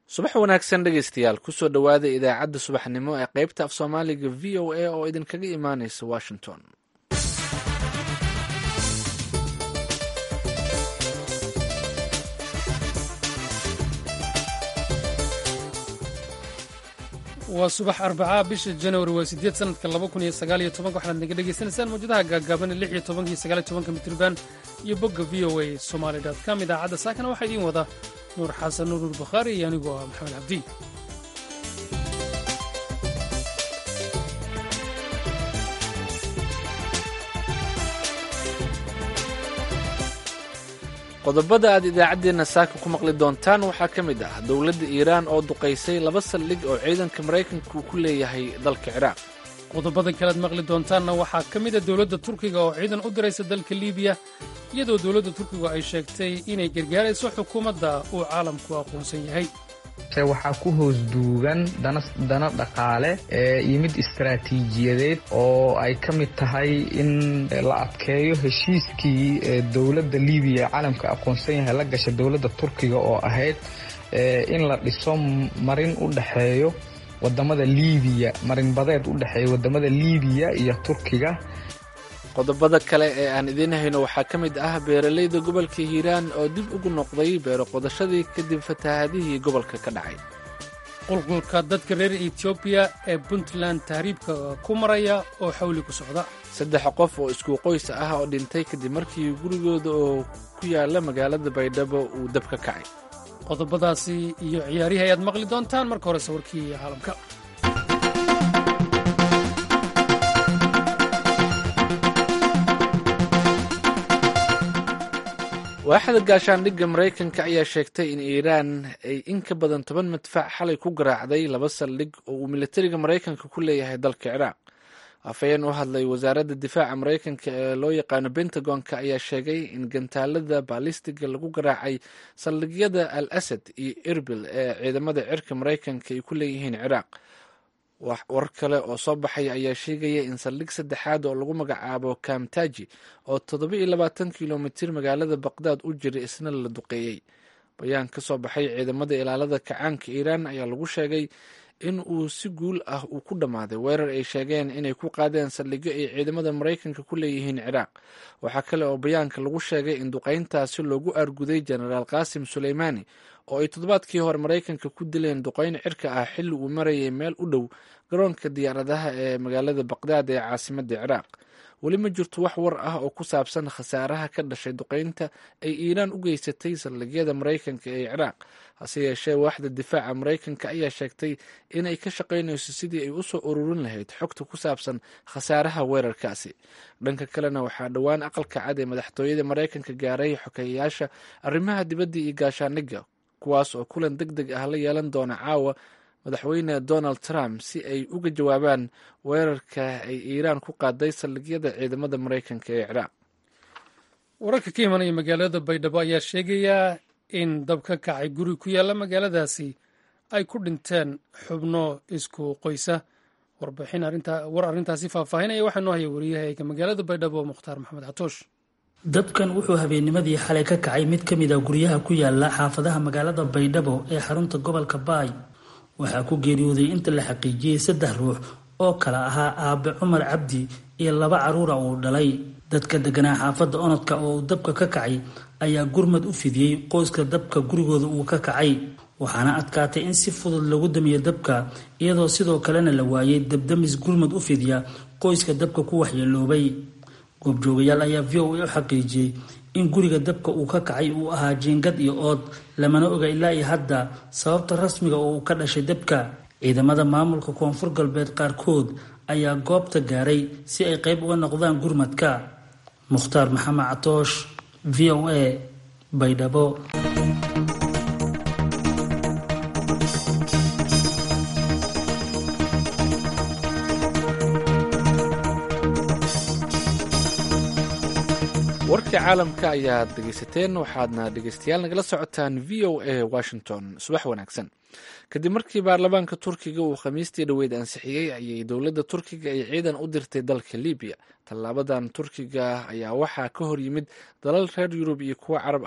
subax wanaagsan dhegaystayaal kusoo dhowaada idaacadda subaxnimo ee qaybta af soomaaliga v o a oo idinkaga imaanaysa washington waa subax arbacaa bisha januari waa sideed sanadka laba kun iyo sagaal iyo tobanka waxaad naga dhagaysanaysaan mawjadaha gaagaaban lix iyo tobanka iyo sagaal iyo tobanka mitriban iyo bogga v o a somaali dot com idaacadda saakana waxaa idiin wada nuur xasan nuur nuur bakhaari iyo anigoo ah maxamed cabdi qodobada aad idaacaddeenna saaka ku maqli doontaan waxaa ka mid ah dowladda iiraan oo duqaysay laba saldhig oo ciidanka maraykanka uu ku leeyahay dalka ciraaq qodobada kalead maqli doontaanna waxaa ka mid a dowladda turkiga oo ciidan u diraysa dalka liibiya iyadoo dowladda turkigu ay sheegtay inay gargaarayso xukuumadda uu caalamku aqoonsan yahay waxaa ku hoos duugan dana dhaqaale iyo mid istaraatiijiyadeed oo ay ka mid tahay in la adkeeyo heshiiskii dowladda libiya caalamka aqoonsan yahay la gasha dowladda turkiga oo ahayd in la dhiso marin u dhexeeyo wadamada libiya marinbadeed u dhexeeya wadamada libiya iyo turkiga qodobada kale ee aan idiin hayno waxaa ka mid ah beeralayda gobolka hiiraan oo dib ugu noqday beero qodashadii kadib fatahaadihii gobolka ka dhacay qulqulka dadka reer etoobiya ee puntland tahriibka ku maraya oo xawli ku socda saddex qof oo isku qoys ah oo dhintay kadib markii gurigooda oo ku yaala magaalada baydhabo uu dab ka kacay qodobadaasi iyo ciyaarihii ayaad maqli doontaan marka hore sawirkii caalamka waaxda gaashaandhigga maraykanka ayaa sheegtay in iiraan ay in ka badan toban madfac xalay ku garaacday laba saldhig oo uu militariga maraykanka ku leeyahay dalka ciraaq afhayeen u hadlay wasaaradda difaaca maraykanka ee loo yaqaano bentagonka ayaa sheegay in gantaalada baalistiga lagu garaacay saldhigyada al asad iyo erbil ee ciidamada cirka maraykanka ay ku leeyihiin ciraaq war kale oo soo baxaya ayaa sheegaya in saldhig saddexaad oo lagu magacaabo kamtaji oo toddoba iyo labaatan kilomitir magaalada baqdaad u jira isna la duqeeyey bayaan ka soo baxay ciidamada ilaalada kacaanka iiraan ayaa lagu sheegay in uu si guul ah uu ku dhammaaday weerar ay sheegeen inay ku qaadeen saldhigyo ay ciidamada maraykanka ku leeyihiin ciraaq waxaa kale oo bayaanka lagu sheegay in duqeyntaasi loogu aarguday jenaraal qaasim suleymaani oo ay toddobaadkii hore maraykanka ku dileen duqeyn cirka ah xilli uu marayay meel u dhow garoonka diyaaradaha ee magaalada baqdaad ee caasimadda ciraaq weli ma jirto wax war ah oo ku saabsan khasaaraha ka dhashay duqeynta ay iiraan u geysatay saldhigyada maraykanka ee ciraaq hase yeeshee waaxda difaaca maraykanka ayaa sheegtay inay ka shaqaynayso sidii ay usoo ururin lahayd xogta ku saabsan khasaaraha weerarkaasi dhanka kalena waxaa dhowaan aqalka cad ee madaxtooyada maraykanka gaaray xokeeyayaasha arrimaha dibadda iyo gaashaandhigga kuwaas oo kulan deg deg ah la yeelan doona caawa madaxweyne donald trump si ay uga jawaabaan weerarka ay iiraan ku qaaday saldhigyada ciidamada maraykanka ee ciraaq wararka ka imanaya magaalada baydhabo ayaa sheegaya in dab ka kacay guri ku yaalla magaaladaasi ay ku dhinteen xubno isku qoysa warbixin war arrintaasi faahfaahinaya waxaa noo haya wariyahayga magaalada baydhabo mukhtaar maxamed catoosh dabkan wuxuu habeennimadii xalay ka kacay mid ka mid a guryaha ku yaala xaafadaha magaalada baydhabo ee xarunta gobolka baay waxaa ku geeriyooday inta la xaqiijiyey saddex ruux oo kala ahaa aabe cumar cabdi iyo laba caruura uu dhalay dadka deganaa xaafadda onodka oo uu dabka ka kacay ayaa gurmad u fidiyey qoyska dabka gurigooda uu ka kacay waxaana adkaatay in si fudud lagu damiyo dabka iyadoo sidoo kalena la waayay dabdamis gurmad u fidya qoyska dabka ku waxyeeloobay goobjoogayaal ayaa v o a u xaqiijiyey in guriga dabka uu ka kacay uu ahaa jiingad iyo ood lamana oga ilaa iyo hadda sababta rasmiga oo uu ka dhashay dabka ciidamada maamulka koonfur galbeed qaarkood ayaa goobta gaaray si ay qayb uga noqdaan gurmadka mukhtaar maxamed catoosh v o a baydhabo warka caalamka ayaad dhegeysateen waxaadna dhegeystayaal nagala socotaan v o a washington subax wanaagsan kadib markii baarlamaanka turkiga uu khamiistii dhoweyd ansixiyey ayay dowladda turkiga ay ciidan u dirtay dalka libiya tallaabadan turkiga ayaa waxaa ka hor yimid dalal reer yurub iyo kuwo carab ahba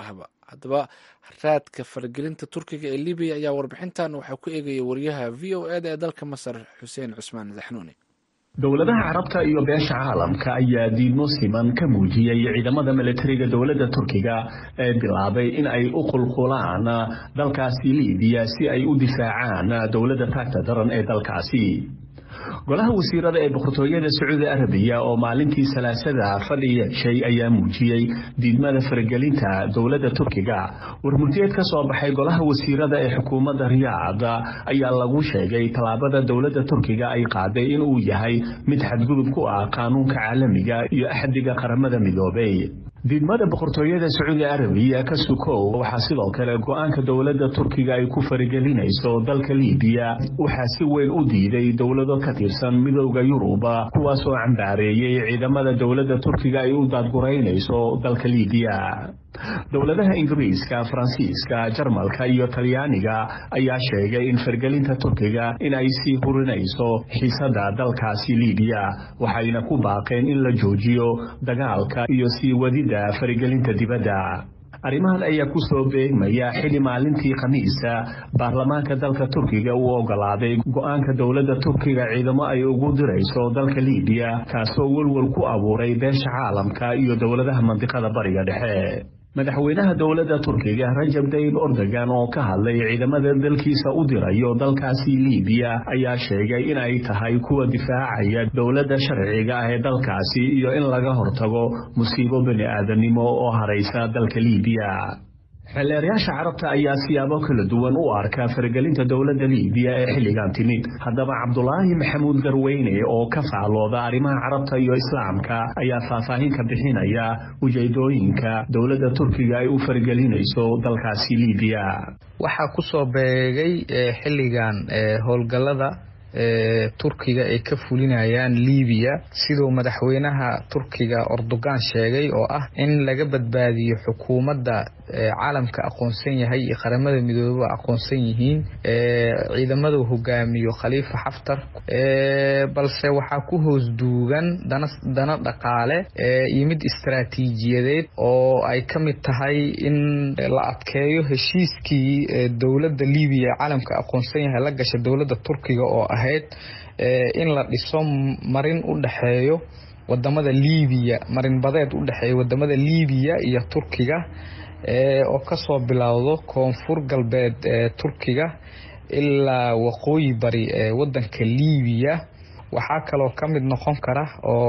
haddaba raadka faragelinta turkiga ee libiya ayaa warbixintan waxaa ku eegaya wariyaha v o eda ee dalka masar xuseen cusmaan zaxnuuni dowladaha carabta iyo beesha caalamka ayaa diidmo siman ka muujiyey ciidamada milatariga dowladda turkiga ee bilaabay in ay u qulqulaan dalkaasi libiya si ay u difaacaan dowladda taagta daran ee dalkaasi golaha wasiirada ee boqortooyada sacuudi arabiya oo maalintii salaasada fadhi yeeshay ayaa muujiyey diidmada faragelinta dowladda turkiga warmurtiyeed ka soo baxay golaha wasiirada ee xukuumadda riyaad ayaa lagu sheegay tallaabada dowladda turkiga ay qaaday inuu yahay mid xadgudub ku ah qaanuunka caalamiga iyo axdiga qaramada midoobay diidmada boqortooyada sacuudi arabiya ka sukow waxaa sidoo kale go-aanka dowladda turkiga ay ku faragelinayso dalka libiya waxaa si weyn u diiday dowlado ka tirsan midooda yuruba kuwaasoo cambaareeyey ciidamada dowladda turkiga ay u daadguraynayso dalka libiya dowladaha ingiriiska faransiiska jarmalka iyo talyaaniga ayaa sheegay in fargelinta turkiga in ay sii hurinayso xiisada dalkaasi libiya waxayna ku baaqeen in la joojiyo dagaalka iyo sii wadida faragelinta dibadda arrimahan ayaa ku soo beegmaya xili maalintii khamiisa baarlamaanka dalka turkiga uu ogolaaday go-aanka dowladda turkiga ciidamo ay ugu dirayso dalka libiya kaasoo welwel ku abuuray beesha caalamka iyo dowladaha mandiqada bariga dhexe madaxweynaha dowladda turkiga rajab tayyib ordogan oo ka hadlay ciidamada dalkiisa u dirayo dalkaasi libiya ayaa sheegay in ay tahay kuwa difaacaya dowladda sharciga ah ee dalkaasi iyo in laga hortago musiibo bani aadanimo oo haraysa dalka libiya xeelleerayaasha carabta ayaa siyaabo kala duwan u arka faragelinta dowladda libiya ee xilligan timid haddaba cabdulaahi maxamuud garweyne oo ka faclooda arrimaha carabta iyo islaamka ayaa faahfaahin ka bixinaya ujeedooyinka dowladda turkiga ay u faragelinayso dalkaasi libiya waxaa kusoo beegay xilligan howlgallada turkiga ay ka fulinayaan libiya siduu madaxweynaha turkiga ordogan sheegay oo ah in laga badbaadiyo xukuumadda caalamka aqoonsan yahay iyo qaramada midooba aqoonsan yihiin ciidamadu hogaamiyo khaliifa xaftar balse waxaa ku hoos duugan dana dhaqaale iyo mid istaraatiijiyadeed oo ay ka mid tahay in la adkeeyo heshiiskii dowladda libiya ee caalamka aqoonsan yahay la gasha dowladda turkiga oo ahayd in la dhiso marin u dhexeeyo wadamada libiya marin badeed u dhexeeya wadamada libiya iyo turkiga oo kasoo bilowdo koonfur galbeed ee turkiga ilaa waqooyi bari ee wadanka libiya waxaa kaloo ka mid noqon kara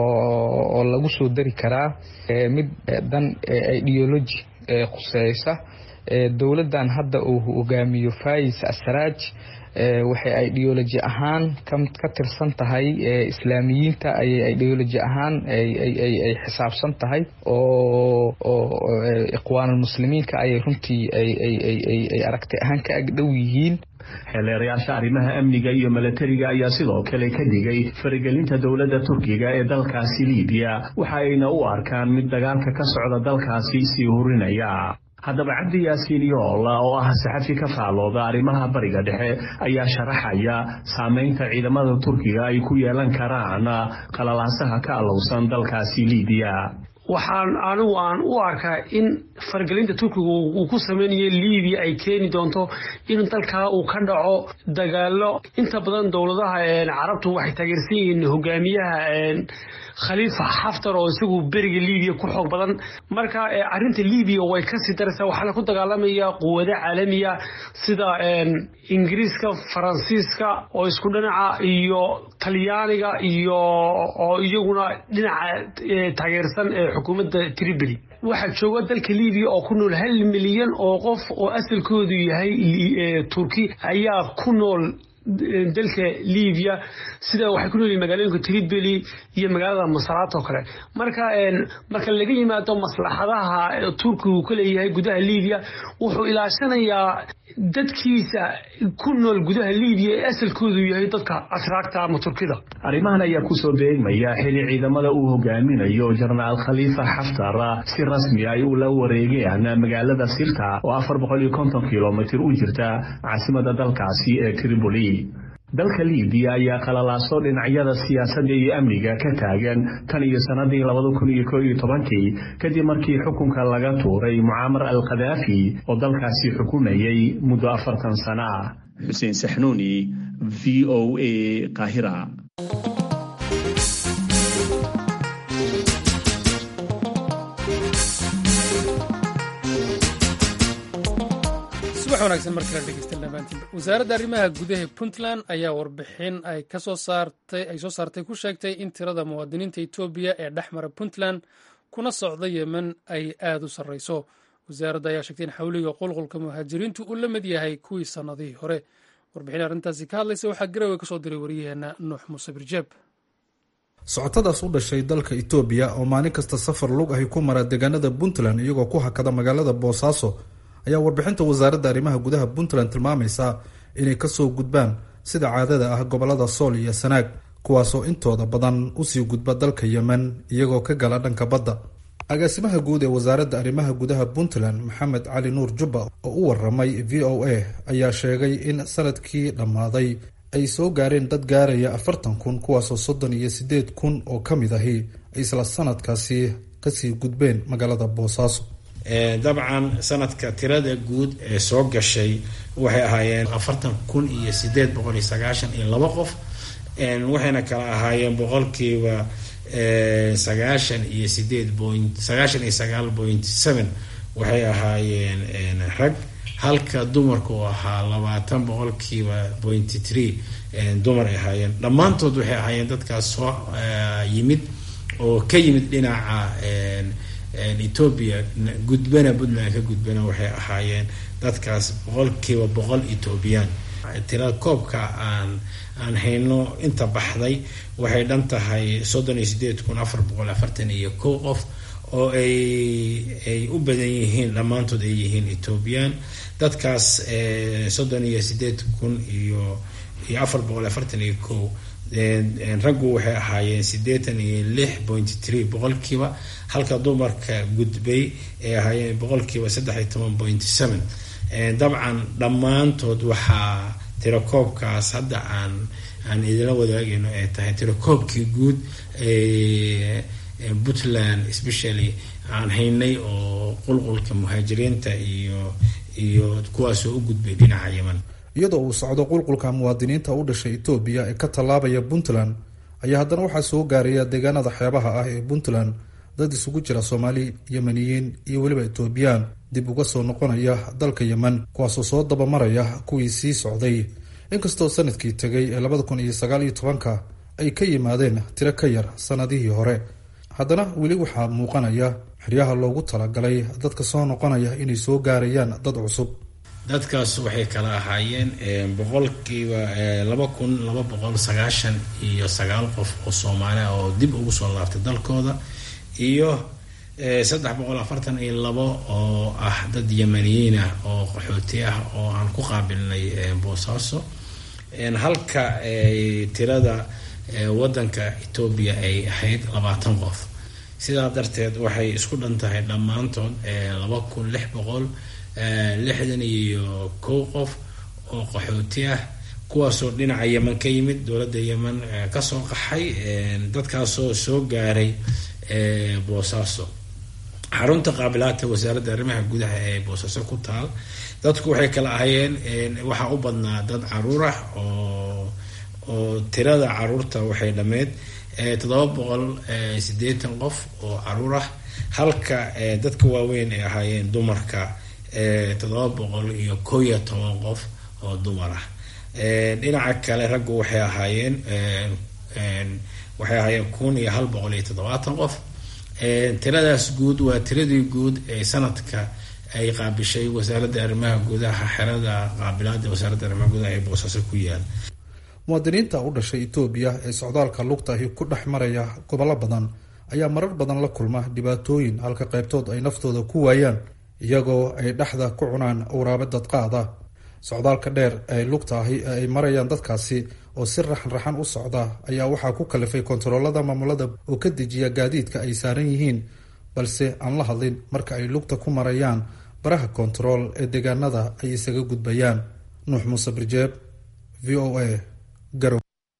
oo lagu soo dari karaa mid dan ideology khuseysa dowladdan hadda uu hogaamiyo fais asraaj waxay ideoloji ahaan ka tirsan tahay islaamiyiinta ayay ideoloji ahaan ay xisaabsan tahay oo iqwaanulmuslimiinka ayay runtii ay aragti ahaan ka agdhow yihiin xeeleerayaasha arrimaha amniga iyo milatariga ayaa sidoo kale ka dhigay faragelinta dowladda turkiga ee dalkaasi libiya waxa ayna u arkaan mid dagaalka ka socda dalkaasi sii hurinaya haddaba cabdi yaasiin yoola oo ah saxafi ka faallooda arrimaha bariga dhexe ayaa sharaxaya saamaynta ciidamada turkiga ay ku yeelan karaan qalalaasaha ka alowsan dalkaasi libiya waxaan anigu aan u arkaa in fargelinta turkiga uu ku sameynayo libiya ay keeni doonto in dalkaa uu ka dhaco dagaalo inta badan dowladaha carabtu waxay taageersan yihiin hogaamiyaha khaliifa xaftar oo isagu beriga libiya ku xoog badan marka arinta libiya way kasii daraysaa waxaana ku dagaalamaya quwado caalamiya sida ingiriiska faransiiska oo isku dhinaca iyo talyaaniga iyo oo iyaguna dhinaca taageersan ee xukuumadda tripoli waxaa jooga dalka libiya oo ku nool hal milyan oo qof oo asalkoodu yahay turki ayaa ku nool dalka libiya sida waxay ku noolyihin magaalooyinka tripoli iyo magaalada masaraat oo kale marka marka laga yimaado maslaxadaha turkigu ka leeyahay gudaha libiya wuxuu ilaashanayaa dadkiisa ku nool gudaha libiya ee asalkoodu yahay dadka ashraagta ama turkida arrimahan ayaa kusoo beegmaya xili ciidamada uu hogaaminayo jenaraal khaliifa xaftar si rasmi ay ula wareegeen magaalada sirta oo afar boqol iyo konton kilomitir u jirta caasimada dalkaasi ee tripoli dalka liibiya ayaa qalalaaso dhinacyada siyaasadda iyo amniga ka taagan tan iyo sannadii labada kun iyo koo iyo tobankii kadib markii xukunka laga tuuray mucaamar al khadaafi oo dalkaasi xukumayay muddo afartan sano ah xuseen saxnuuni v o a qaahira subax wanaagsan mar kale dhegeysta dhammaantiinba wasaaradda arrimaha gudaha puntland ayaa warbixin ay kasoo saartay ay soo saartay ku sheegtay in tirada muwaadiniinta etoobiya ee dhex mara puntland kuna socda yemen ay aada u sarreyso wasaaradda ayaa sheegtay in xawliga qulqulka muhaajiriintu uu la mid yahay kuwii sannadihii hore warbixin arrintaasi ka hadlaysa waxaa garowe kasoo diray waryaheena nuux muuse birjeeb socotadaas u dhashay dalka itoobiya oo maalin kasta safar lug ahi ku mara deegaanada puntland iyagoo ku hakada magaalada boosaaso ayaa warbixinta wasaaradda arrimaha gudaha puntland tilmaamaysa inay kasoo gudbaan sida caadada ah gobolada sool iyo sanaag kuwaasoo intooda badan usii gudba dalka yemen iyagoo ka gala dhanka badda agaasimaha guud ee wasaaradda arrimaha gudaha puntland maxamed cali nuur jubba oo u waramay v o a ayaa sheegay in sanadkii dhammaaday ay soo gaareen dad gaaraya afartan kun kuwaasoo soddon iyo siddeed kun oo ka mid ahi ay isla sanadkaasi kasii gudbeen magaalada boosaaso dabcan sanadka tirada guud ee soo gashay waxay ahaayeen afartan kun iyo sideed boqol iyo sagaashan iyo laba qof waxayna kala ahaayeen boqolkiiba sagaashan iyo sideed point sagaashan iyo sagaal point seven waxay ahaayeen rag halka dumarka uu ahaa labaatan boqolkiiba pointy three dumar ay ahaayeen dhammaantood waxay ahaayeen dadkaas soo yimid oo ka yimid dhinaca etoobiya gudbana puntland ka gudbana waxay ahaayeen dadkaas boqolkiiba boqol etoobiyaan tira koobka aan aan hayno inta baxday waxay dhan tahay soddon iyo sideed kun afar boqol afartan iyo kow qof oo ay ay u badan yihiin dhammaantood ay yihiin etoobiyaan dadkaas soddon iyo sideed kun iyo iyo afar boqol afartan iyo kow raggu waxay ahaayeen siddeetan iyo lix point three boqolkiiba halka dumarka gudbay ay ahaayeen boqolkiiba saddex iyo toban point seven dabcan dhammaantood waxaa tirakoobkaas hadda aan aan idila wadaagayno ay tahay tirakoobkii guud puntland especially aan haynay oo qulqulka muhaajiriinta iyo iyo kuwaasoo u gudbay dhinaca yeman iyadoo uu socdo qulqulka muwaadiniinta u dhashay etoobiya ee ka tallaabaya puntland ayaa haddana waxaa soo gaaraya deegaanada xeebaha ah ee puntland dad isugu jira soomaali yemeniyiin iyo weliba etoobiyaan dib uga soo noqonaya dalka yemen kuwaasoo soo dabamaraya kuwii sii socday inkastoo sanadkii tegay ee labada kun iyo sagaal iyo tobanka ay ka yimaadeen tiro ka yar sanadihii hore haddana weli waxaa muuqanaya xeryaha loogu talagalay dadka soo noqonaya inay soo gaarayaan dad cusub dadkaas waxay kala ahaayeen boqolkiiba laba kun laba boqol sagaashan iyo sagaal qof oo soomaaliya oo dib ugu soo laabtay dalkooda iyo saddex boqol afartan iyo labo oo ah dad yemaniyiin ah oo qaxooti ah oo aan ku qaabilnay boosaaso halka tirada wadanka etoobiya ay ahayd labaatan qof sidaa darteed waxay isku dhan tahay dhammaantood laba kun lix boqol lixdan iyo kow qof oo qaxooti ah kuwaasoo dhinaca yemen ka yimid dowladda yemen kasoo qaxay dadkaasoo soo gaaray boosaaso xarunta qaabilaadta wasaaradda arrimaha gudaha ee boosaaso ku taal dadku waxay kala ahayeen waxaa u badnaa dad caruur ah oo oo tirada caruurta waxay dhammeyd toddoba boqol siddeetan qof oo caruur ah halka dadka waaweyn ay ahaayeen dumarka toddoba boqol iyo kow iyo toban qof oo dumar ah dhinaca kale raggu waxay ahaayeen waxay ahaayeen kun iyo hal boqol iyo toddobaatan qof tiradaas guud waa tiradii guud ee sanadka ay qaabishay wasaaradda arrimaha gudaha xerada qaabilaada wasaaradda arrimaha gudaha ee boosaaso ku yaal muwaadiniinta u dhashay etoobiya ee socdaalka lugtahi ku dhex maraya gobollo badan ayaa marar badan la kulma dhibaatooyin halka qaybtood ay naftooda ku waayaan iyagoo ay dhexda ku cunaan awraabo dadqaada socdaalka dheer ee lugtaahi ee ay marayaan dadkaasi oo si raxan raxan u socda ayaa waxaa ku kalifay kontaroolada maamulada oo ka dejiya gaadiidka ay saaran yihiin balse aan la hadlin marka ay lugta ku marayaan baraha kontarool ee deegaanada ay isaga gudbayaan nuux muuse birjeeb v o a garow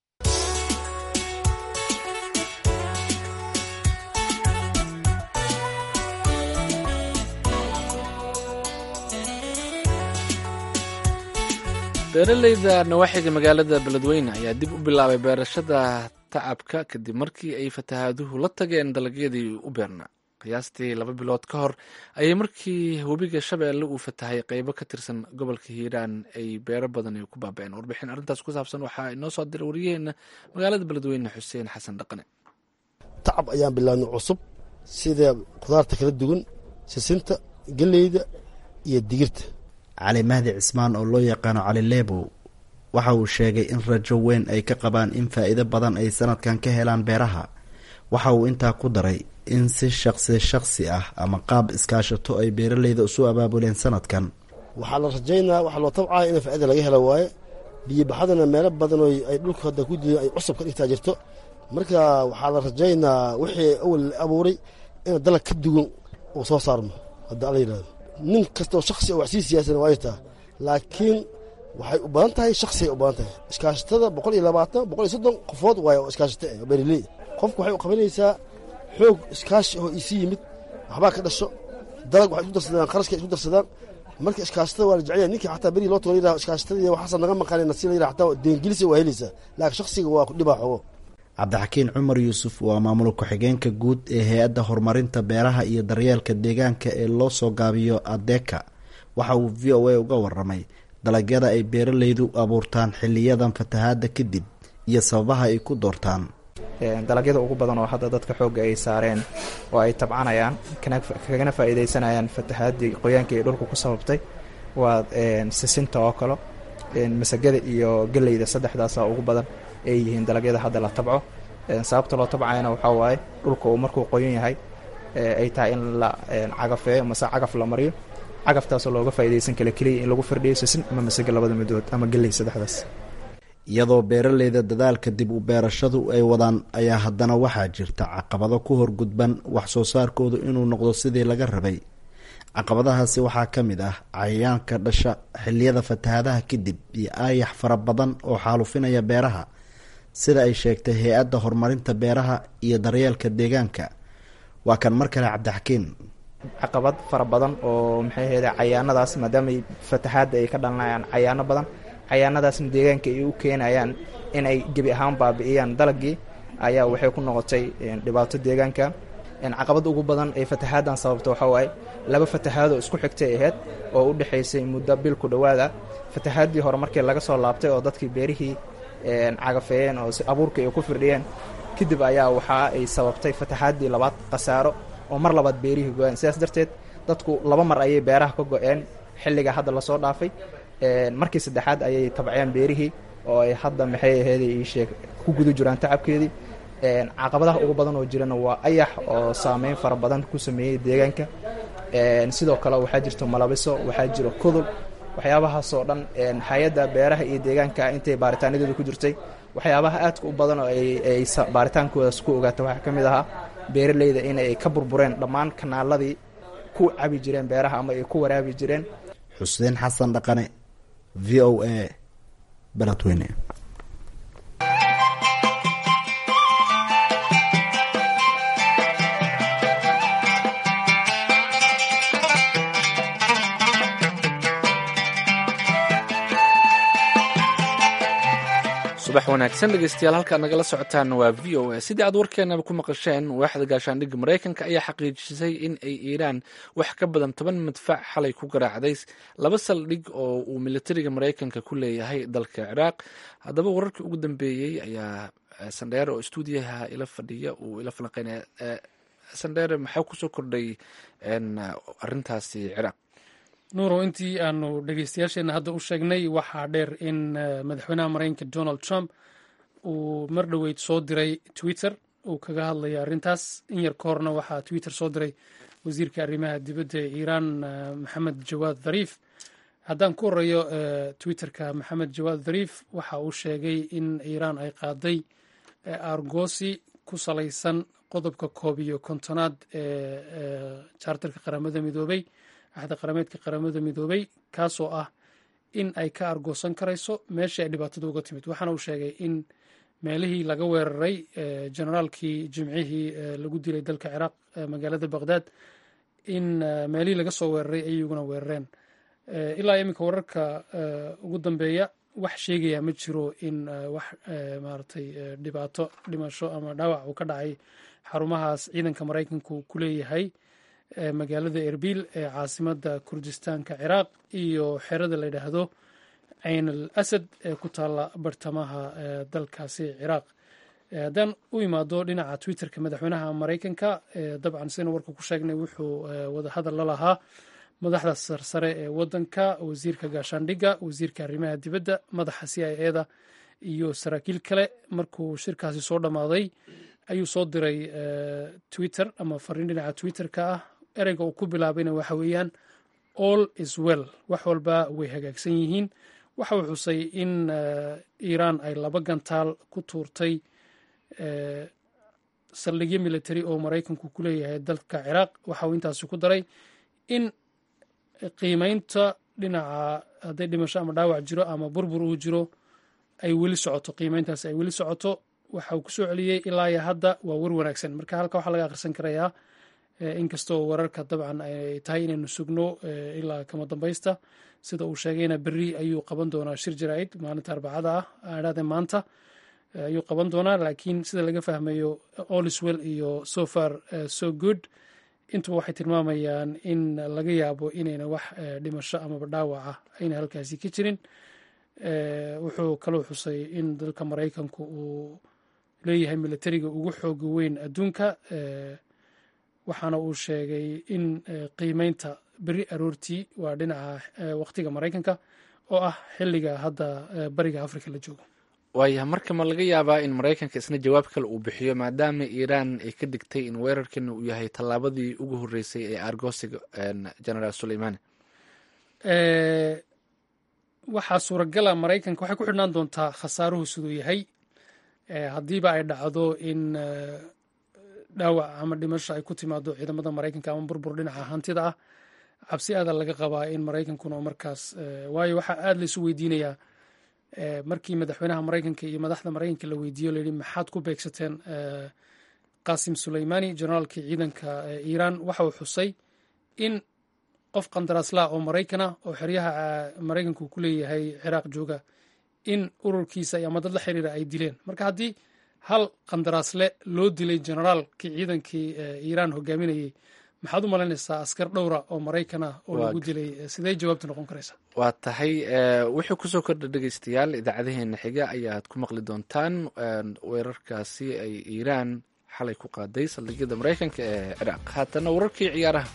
beeraleyda nawaaxiga magaalada beledweyne ayaa dib u bilaabay beerashada tacabka kadib markii ay fatahaaduhu la tageen dalagyadii u beernaa qiyaastii laba bilood ka hor ayay markii webiga shabeelle uu fatahay qeybo ka tirsan gobolka hiiraan ay beero badan ay ku baaba-een warbixin arrintaas ku saabsan waxaa inoo soo diray waryaheena magaalada beledweyne xuseen xasan dhaqane tacab ayaan bilaabnay cusub sida khudaarta kala duwan sisinta geleyda iyo digirta cali mahdi cismaan oo loo yaqaano cali leebow waxa uu sheegay in rajo weyn ay ka qabaan in faa'iido badan ay sanadkan ka helaan beeraha waxa uu intaa ku daray in si shaqsi shaqsi ah ama qaab iskaashato ay beeraleyda isu abaabuleen sanadkan waxaa la rajaynaa waxaa loo tabcaya in faa'iida laga helo waaye biyobaxadana meelo badan oo ay dhulka hadda ku diidan ay cusub ka dhigtaa jirto marka waxaa la rajaynaa wixii awal la abuuray in dalag ka duwan uu soo saarmo hadda ala yidhahdo nin kastoo shaksi oo wax sii siyaasan waa jirtaa laakiin waxay u badan tahay shaksiay u badan tahay iskaashatada boqol iyo labaatan boqol iyo soddon qofood waaye oo iskaashata oo beeraley qofku waxay u qabanaysaa xoog iskaashi oo isi yimid waxbaa ka dhasho dalag waxay isku darsadaan qarashka isku darsadaan marka iskaashatada waa la jecel yahay ninkii xataa berigi loo tago la yidhaha iskaashatada waxaasa naga maqanay nasi la yidhaha xataa deengelisa waa helaysaa laakiin shaksiga waa dhibaa xogo cabdixakiin cumar yuusuf waa maamul ku-xigeenka guud ee hay-adda horumarinta beeraha iyo daryeelka deegaanka ee loo soo gaabiyo adeeka waxa uu v o a uga waramay dalagyada ay beeraleydu abuurtaan xiliyadan fatahaada kadib iyo sababaha ay ku doortaan dalagyada ugu badan oo hadda dadka xoogga ay saareen oo ay tabcanayaan kagana faa'iidaysanayaan fatahaadii qoyaanka ay dhulku ku sababtay waa sisinta oo kale masagada iyo geleyda saddexdaasa ugu badan ay yihiin dalagyada hadda la tabco sababta loo tabcayana waxaa waaye dhulka uu markuu qoyan yahay ay tahay in la cagafeeyo mase cagaf la mariyo cagaftaasoo looga faa'iidaysan kala keliya in lagu firdhiyo sisin ama masage labada midood ama geley saddexdaas iyadoo beeraleyda dadaalka dib u beerashadu ay wadaan ayaa haddana waxaa jirta caqabado ku horgudban wax soo saarkoodu inuu noqdo sidii laga rabay caqabadahaasi waxaa ka mid ah cayayaanka dhasha xiliyada fatahaadaha kadib iyo aayax fara badan oo xaalufinaya beeraha sida ay sheegtay hay-adda horumarinta beeraha iyo daryeelka deegaanka waa kan mar kale cabdixakiin caqabad fara badan oo maxay ahayde cayaanadaas maadaamay fatahaadda ay ka dhalanayaan cayaano badan cayaanadaasna deegaanka ay u keenayaan in ay gebi ahaan baabi'iyaan dalagii ayaa waxay ku noqotay dhibaato deegaanka caqabad ugu badan ee fatahaaddan sababta waxaa waaye laba fatahaadoo isku xigtay ahayd oo u dhexaysay muddo bil ku dhowaada fatahaaddii hore markii laga soo laabtay oo dadkii beerihii cagafeeyeen oo si abuurkii ay ku firdhiyeen kadib ayaa waxa ay sababtay fataxaaddii labaad khasaaro oo mar labaad beerihii go-een sidaas darteed dadku laba mar ayay beeraha ka go-een xilliga hadda lasoo dhaafay markii saddexaad ayay tabceen beerihii oo ay hadda maxay aheeday iisheeg ku guda jiraan tacabkeedii caqabadaha ugu badan oo jirana waa ayax oo saameyn fara badan ku sameeyey deegaanka sidoo kale waxaa jirto malabiso waxaa jiro kudul waxyaabahaasoo dhan hay-adda beeraha iyo deegaanka intay baaritaanadeedu ku jirtay waxyaabaha aadka u badan oo ay baaritaankoodaas ku ogaata waxaa ka mid ahaa beeraleyda in ay ka burbureen dhammaan kanaaladii ku cabi jireen beeraha ama ay ku waraabi jireen xuseen xasan dhaqane v o a beledweyne subax wanaagsan dhegeystayaal halkaad nagala socotaan waa v o a sidii aad warkeenaba ku maqasheen waaxda gaashaandhigga maraykanka ayaa xaqiijisay in ay iiraan wax ka badan toban madfac xalay ku garaacday laba saldhig oo uu militariga maraykanka ku leeyahay dalka ciraaq haddaba wararkii ugu dambeeyey ayaa sandheere oo stuudiyaha ila fadhiya uu ila falanqeynaya sandheere maxaa kusoo kordhay arintaasi ciraaq nuurow intii aanu dhegeystayaasheenna hadda u sheegnay waxaa dheer in madaxweynaha maraykanka donald trump uu mar dhoweyd soo diray twitter uu kaga hadlaya arrintaas in yar ka horna waxaa twitter soo diray wasiirka arrimaha dibadda ee iiraan maxamed jawaad dhariif haddaan ku horeeyo twitterka maxamed jawaad dhariif waxa uu sheegay in iiraan ay qaaday argosi ku salaysan qodobka koob iyo kontonaad ee jaartarka qaramada midoobay axda qarameedka qaramada midoobay kaasoo ah in ay ka argoosan karayso meeshii ay dhibaatada uga timid waxaana uu sheegay in meelihii laga weeraray generaalkii jimcihii lagu dilay dalka ciraaq magaalada baqhdad in meelihii laga soo weeraray ay iyaguna weerareen ilaa iminka wararka ugu dambeeya wax sheegaya ma jiro in wax maaragtay dhibaato dhimasho ama dhaawac uu ka dhacay xarumahaas ciidanka maraykanku ku leeyahay magaalada erbil ee caasimada kurdistaanka ciraaq iyo xerada la yidhaahdo cayn al asad ee ku taalla bartamaha dalkaasi ciraaq haddaan u imaado dhinaca twitterka madaxweynaha maraykanka dabcan sidaynu warka ku sheegnay wuxuu wadahadal la lahaa madaxda sarsare ee wadanka wasiirka gaashaandhigga wasiirka arrimaha dibadda madaxa c i eda iyo saraakiil kale markuu shirkaasi soo dhammaaday ayuu soo diray twitter ama fariin dhinaca twitterka ah ereyga uu ku bilaabayna waxa weeyaan all is well wax walba way hagaagsan yihiin waxa uu xusay in iiraan ay laba gantaal ku tuurtay saldhigyo military oo maraykanku ku leeyahay dalka ciraaq waxa uu intaasi ku daray in qiimeynta dhinaca hadday dhimasho ama dhaawac jiro ama burbur uu jiro ay weli socoto qiimeyntaas ay weli socoto waxa uu kusoo celiyey ilaa iyo hadda waa war wanaagsan marka halka waxaa laga akhrisan karayaa inkastoo wararka dabcan ay tahay inaynu sugno ilaa kama dambaysta sida uu sheegayna berri ayuu qaban doonaa shir jaraa'id maalinta arbacada ah aadhaade maanta ayuu qaban doonaa laakiin sida laga fahmayo oliswell iyo so far so good intuba waxay tilmaamayaan in laga yaabo inayna wax dhimasho amaba dhaawaca ayna halkaasi ka jirin wuxuu kaloo xusay in dalka maraykanku uu leeyahay militariga ugu xooga weyn adduunka waxaana uu sheegay in qiimeynta beri aroortii waa dhinaca waqtiga maraykanka oo ah xilliga hadda bariga afrika la joogo waaya marka ma laga yaabaa in maraykanka isna jawaab kale uu bixiyo maadaama iiraan ay ka digtay in weerarkan uu yahay tallaabadii ugu horreysay ee argosiga generaal suleimani waxaa suuragala maraykanka waxay ku xidhnaan doontaa khasaaruhu siduu yahay haddiiba ay dhacdo in dhaawac ama dhimasho ay ku timaado ciidamada maraykanka ama burbur dhinaca hantida ah cabsi aada laga qabaa in maraykankuna markaas waayo waxaa aada laisu weydiinayaa markii madaxweynaha maraykanka iyo madaxda maraykanka la weydiiyo layidhi maxaad ku beegsateen qasim suleimani generaalkii ciidanka iiraan waxa uu xusay in qof qandaraaslaa oo maraykana oo xeryaha maraykanku ku leeyahay ciraaq jooga in ururkiisa ama dad la xiriira ay dileen marka haddii hal qandaraasle loo dilay generaalkii ciidankii iiraan hogaaminayay maxaad u malaynaysaa askar dhowra oo maraykan ah oo lagu dilay sidee jawaabta noqon karaysaa waa tahay wuxuu kusoo kordha dhegeystayaal idaacadaheena xiga ayaad ku maqli doontaan weerarkaasi ay iiraan xalay ku qaaday saldhigyada maraykanka ee ciraaq haatana wararkii ciyaaraha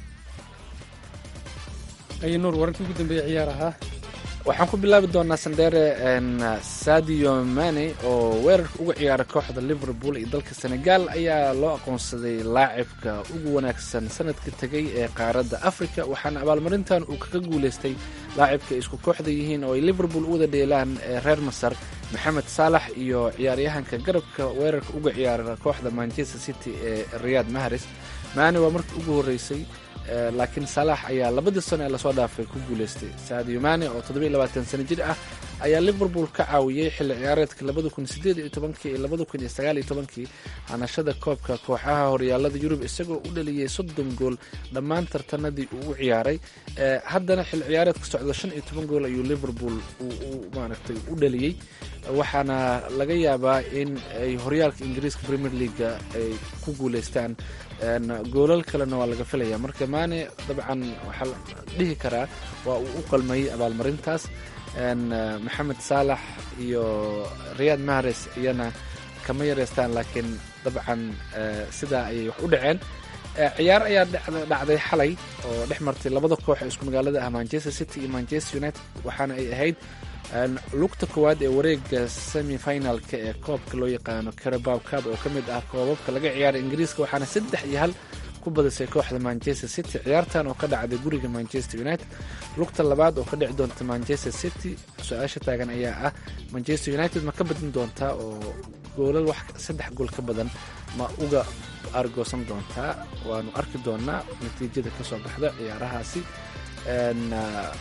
ay nuur wararkii ugu dambeeyey ciyaaraha waxaan ku bilaabi doonaa sandheere sadio mane oo weerarka uga ciyaara kooxda liverpool iyo dalka senegal ayaa loo aqoonsaday laacibka ugu wanaagsan sanadka tegay ee qaaradda africa waxaana abaalmarintan uu kaga guuleystay laacibka isku kooxda yihiin oo ay liverpool u wada dheelaan reer masar maxamed saalax iyo ciyaaryahanka garabka weerarka uga ciyaara kooxda manchester city ee riyad mahares mane waa markii ugu horreysay laakiin salaax ayaa labadii sano ee lasoo dhaafay ku guuleystay sadio mane oo toddobiy labaatan sano jir ah ayaa liverpool ka caawiyey xilli ciyaareedka labada kun sideed iyo tobankii iyo labada kun iyo sagaal iyo tobankii hanashada koobka kooxaha horyaalada yurub isagoo u dhaliyey soddon gool dhammaan tartanadii uu u ciyaaray haddana xilli ciyaareedka socda shan iyo toban gool ayuu liverpool maaragtay u dhaliyey waxaana laga yaabaa in ay horyaalka ingiriiska premier leaga ay ku guuleystaan goolal kalena waa laga filaya marka mane dabcan waxaa la dhihi karaa waa uu u qalmay abaalmarintaas maxamed saalax iyo riyad mahares iyana kama yareystaan laakiin dabcan sidaa ayay wax u dhaceen ciyaar ayaa dhacday xalay oo dhex martay labada koox ee isku magaalada ah manchester city iyo manchester united waxaana ay ahayd lugta koowaad ee wareega semi finalka ee koobka loo yaqaano carabow cab oo ka mid ah koobabka laga ciyaaray ingiriiska waxaana saddex iyo hal ku badisay kooxda manchester city ciyaartan oo ka dhacday guriga manchester united lugta labaad oo ka dhici doonta manchester city su-aasha taagan ayaa ah manchester united ma ka badin doontaa oo goolal wax saddex gool ka badan ma uga argoosan doontaa waanu arki doonaa natiijada kasoo baxda ciyaarahaasi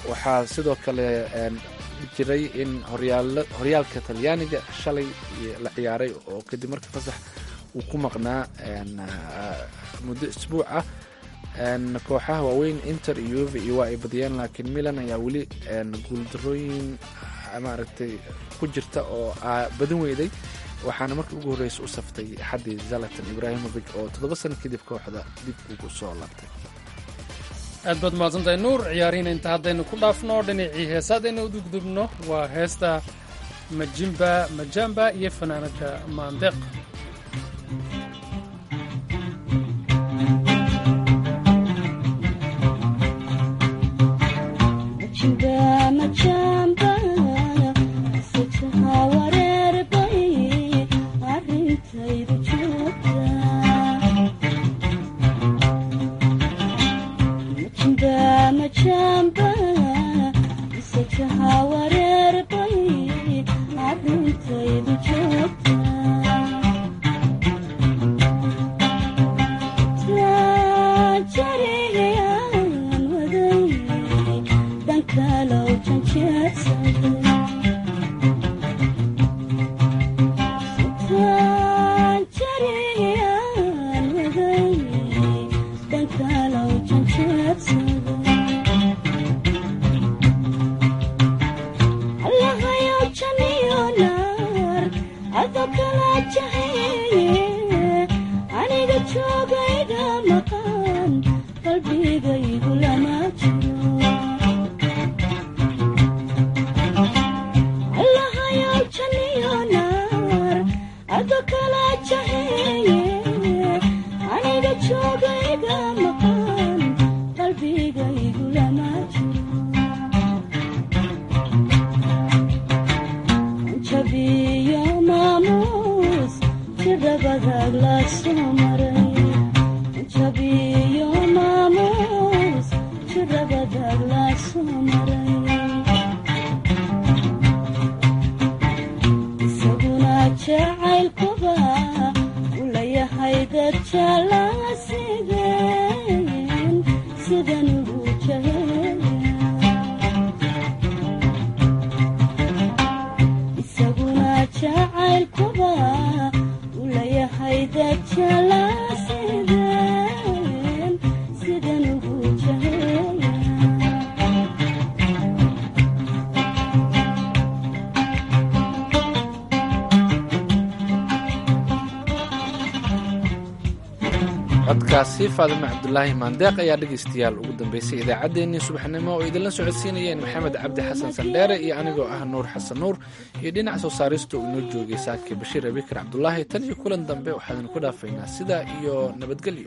waxaa sidoo kale jiray in horyaalka talyaaniga shalay la ciyaaray oo kadib markii fasax uu ku maqnaa muddo isbuuc ah kooxaha waaweyn inter iyo uve iyo waa ay badiyeen laakiin milan ayaa weli guuldarooyin maaragtay ku jirta oo badan weyday waxaana markii ugu horreysa u saftay axaddii zalatan ibrahimovic oo toddoba sano kadib kooxda dib ugu soo laabtay aad baad mahadsantahay nuur ciyaarihiina inta haddaynu ku dhaafno dhinacii heesaadaynu u dugdubno waa heesta majimba majamba iyo fanaanada maandeeq codkaasi faadime cabdulaahi maandeeq ayaa dhegaystayaal ugu dambeysay idaacaddeenii subaxnimo oo idinla socodsiinayeen maxamed cabdi xasan sandheere iyo anigoo ah nuur xasan nuur iyo dhinac soo saarista uu inoo joogay saake bashiir abikar cabdulaahi tan iyo kulan dambe waxaadnu ku dhaafaynaa sidaa iyo nabadgelyo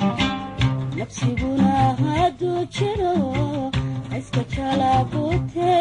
nafsiguna hadduu jiro iska jalaabute